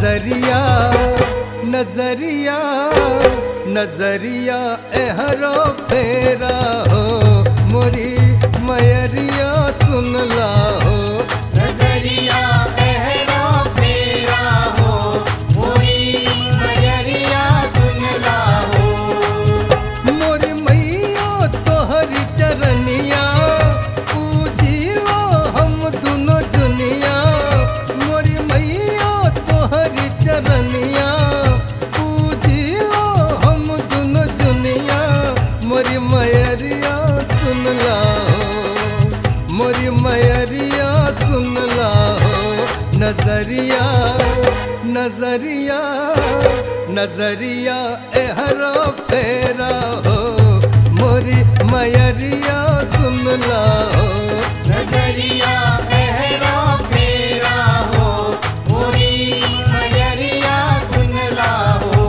नजरिया नजरिया नजरिया एहरो फेरा हो मोरी मयरिया सुनला हो नजरिया गहरा फेरा हो मोरी मयरिया सुनला हो मोरी मैया तोहरी चरनिया पूजिलो हम दुनो दुनिया मोरी मैया तोहरी चरनिया पूजिलो हम दुनो दुनिया मोरी मयरिया सुनला हो मोरी मयरिया सुनला हो नजरिया नजरिया नजरिया एहरा फेरा हो मोरी मयरिया सुनला हो नजरिया गहरा फेरा हो मोरी मयरिया सुनला हो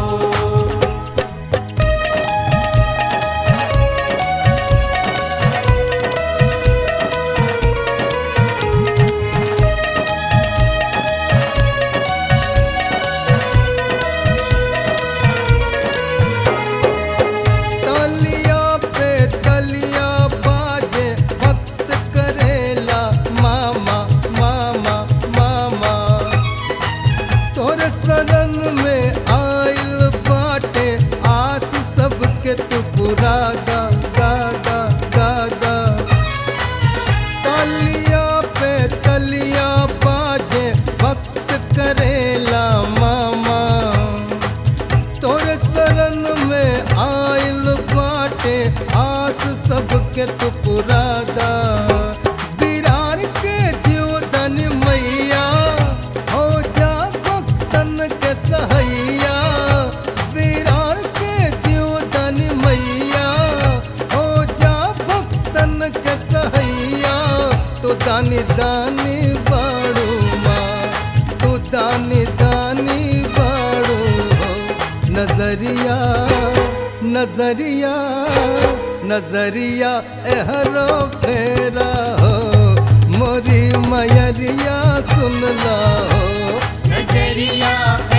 तलिया पे तलिया बाजे भक्त करेला मामा मामा मामा तोरे शरण में आइल बाटे आस सबके तू पूरा गा गा गा गा गा तलिया पे तलिया बाजे भक्त करेला मामा तोरे शरण में आइल बाटे आस सबके तू पुरादा बिरार के जीवदन मैया हो जा भक्तन के सहैया बिरार के जीवदन मैया हो जा भक्तन के सहैया तो दानी दानी बाड़ू माँ तू दानी दानी बाड़ू हो नजरिया नजरिया नजरिया एहरो फेरा हो मोरी मयरिया सुनला हो नजरिया